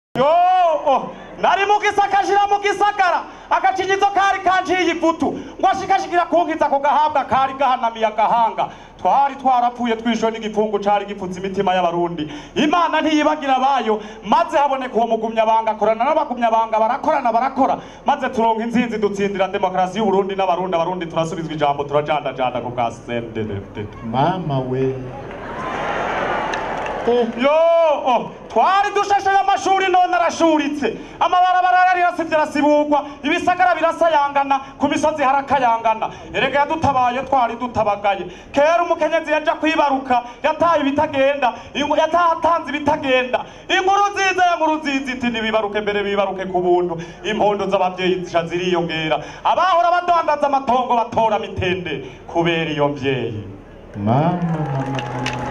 yo nari mu gisaka ashira mu gisagara agacinyizo kari kanciye ivutu ngo ashikashikira kunkiza ako gahabwa kari gahanamiye agahanga twari twarapfuye twishwe n'igipfungu cari gipfutse imitima y'abarundi imana ntiyibagira abayo maze haboneka uwo mugumyabanga akorana n'abagumyabanga barakorana barakora maze turonka intsinzi dutsindira demokarasi y'uburundi n'abarundi abarundi turasubizwa ijambo turajandajanda ku bwa sendedefdede mama we Eh, yo oh, twari dushashe amashuri none arashuritse amabarabara yarasivye arasibugwa ibisagara birasayangana ku misozi harakayangana erega yadutabaye twari dutabagaye kera umukenyezi yaja kwibaruka yataye ibitagenda ingu- yatahatanze ibitagenda inkuru nziza ya nkuru nziza iti nibibaruke mbere bibaruke ku buntu impondo z'abavyeyi zisha ziriyongera abahora badandaza amatongo batora mitende kubera iyo mvyeyi mama mama mama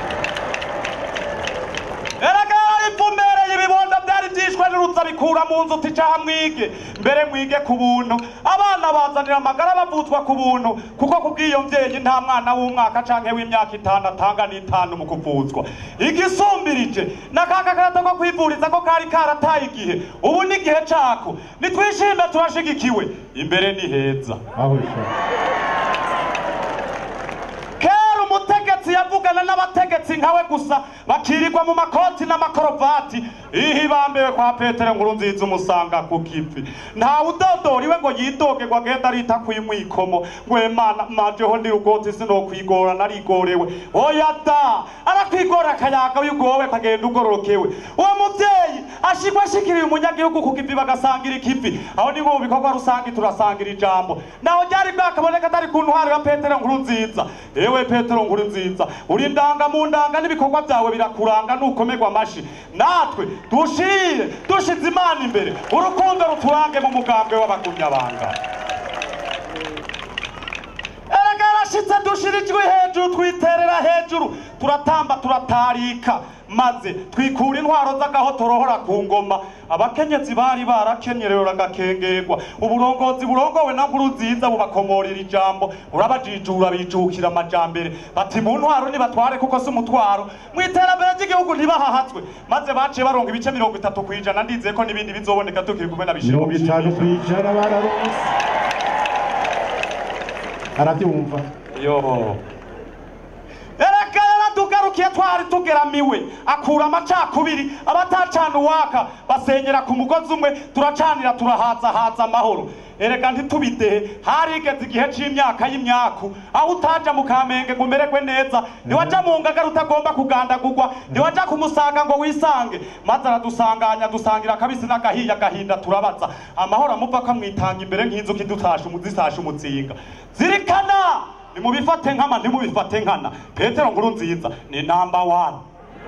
erega ipfumereye ibibondo byari byishwe n'urutsa bikura mu nzu ticaha mwige mbere mwige ku buntu abana bazanira amagara bavutswa ku buntu kuko kubw'iyo mvyeyi nta mwana w'umwaka canke w'imyaka itanu atanga n'itanu mu kuvutswa igisumbirije n'akaka karato ko kwivuriza ko kari karataye igihe ubu ni igihe cako nitwishime turashigikiwe imbere ni heza aho sha kera umutegetsi yavugana n'abategetsi nkawe gusa bakirirwa mu makoti n'amakorobati ihi bambewe kwa petero nkuru nziza umusanga ku kivi nta udodoriwe ngo yidoge ngo agenda arita kwimwikomo ngo emana majeho ndi rugoti sinokwigora narigorewe oya da arakwigora akayaga ugowe kagenda ugororokewe uwo muvyeyi ashigwa ashikiriye umunyagihugu ku kivi bagasangira ikivi aho ni mu bikorwa rusange turasangira ijambo naho ryari bwakaboneka atari ku ntwaro ya petero nkuru nziza ewe petero nkuru nziza uri ndanga mu ndanga n'ibikorwa byawe birakuranga nukomerwa amashi natwe dushire dushize imana imbere urukundo ruturange mu mugambwe w'abagumyabanga erega yarashitse dushira ijwi hejuru twiterera hejuru turatamba turatarika maze twikura intwaro z'agaho torohora ku ngoma abakenyezi bari barakenyerewe bagakengerwa uburongozi burongowe na nkuru nziza bubakomorera ijambo urabajijura bijukira amajambere bati mu ntwaro nibatware kuko si umutwaro mu iterambere ry'igihugu ntibahahatswe maze baciye baronga ibice mirongo itatu ku ijana ndizeye ko n'ibindi bizoboneka tukiri kumwe na bishiro mirongo itanu ku ijana bararonse arabyumva yo ereka yaratugarukiye twari tugeramiwe akura amacakubiri abatacana uwaka basenyera ku mugozi umwe turacanira turahazahaza amahoro erega ntitubidehe harigeze igihe c'imyaka y'imyaku aho utaja mu kamenge ngo umererwe neza ntiwaja mu ngagara utagomba kugandagurwa ntiwaja kumusanga ngo wisange maze aradusanganya dusangira akabisi n'agahiye agahinda turabaza amahoro amuva ko amwitanga imbere nk'inzuki dutashe umuzisashe umutsinga zirikana nimubifate nkama ntimubifate nkana petero nkuru nziza ni namba wani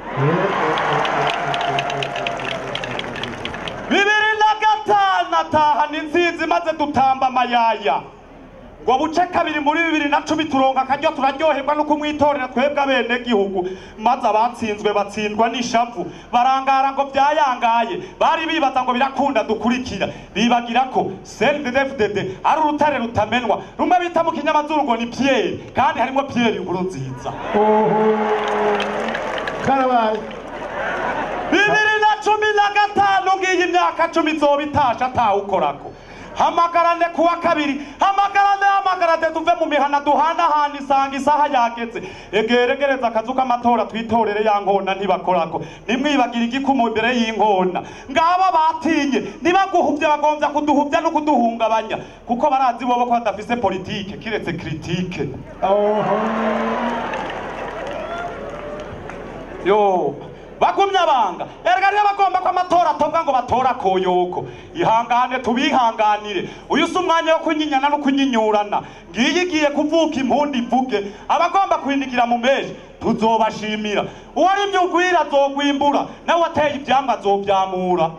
bibiri na gatanu atahana inzinzi maze dutamba amayaya ngo buce kabiri muri bibiri na cumi turonka akaryo turaryoherwa no kumwitorera twebwe abene gihugu maze abatsinzwe batsindwa n'ishavu barangara ngo byayangaye bari bibaza ngo birakunda dukurikira bibagira ko CNDD-FDD ari urutare rutamenwa rumwe bita mu kinyamazuru ngo ni Pierre kandi harimo Pierre inkuru nziza oho karabaye bibiri na cumi na gatanu ngiyi imyaka cumi izoba itashe atawukorako hamagarane kuwa kabiri hamagarane hamagarane tuve mu mihana duhanahana isanga isaha yageze egeregereza akazu k'amatora twitorere ya nkona ntibakorako nimwibagire igikumu imbere y'inkona ngaba batinye ntibaguhuvye bagombya kuduhuvya no kuduhungabanya kuko barazi bobo ko badafise politike kiretse kritike oho yo bagumye abanga erega niyo bagomba ko amatora atobwa ngo batora koyoko ihangane tubihanganire uyu si umwanya wo kunyinyana no kunyinyurana ngiyi igiye kuvuka impundi ivuge abagomba kwinigira mu meji tuzobashimira uwari imyugwira azogwimbura nawe wateye ivyamwa azovyamura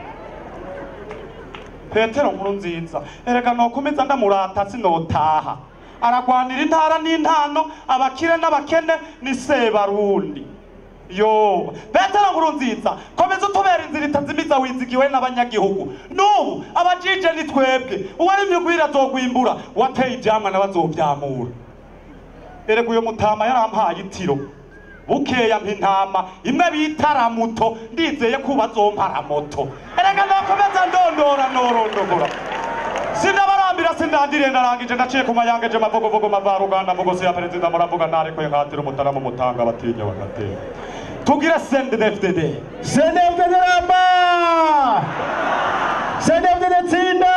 petero nkuru nziza erega nokomeza ndamurata sinotaha aragwanira intara n'intano abakire n'abakene ni sebarundi yo petero nkuru nziza komeza utubera inzira itazimiza wizigiwe n'abanyagihugu n'ubu abajije ni twebwe uwari imyugwira azogwimbura wateye ivyamwa nawe azovyamura erega uyo mutama yarampaye itiro bukeya mpa intama imwe bita ramuto ndizeye ko bazompa ramoto erega nakomeza ndondora norondogora sindabarambira sindandiriye ndarangije ndaciye ku mayangeje mavugovugo mavaruganda mugose ya perezida muravuga ntarekuye nkatira umutara mu mutanga batinya bagatera tugire sendefdd Sendefdede ramba! Sendefdede tsinda!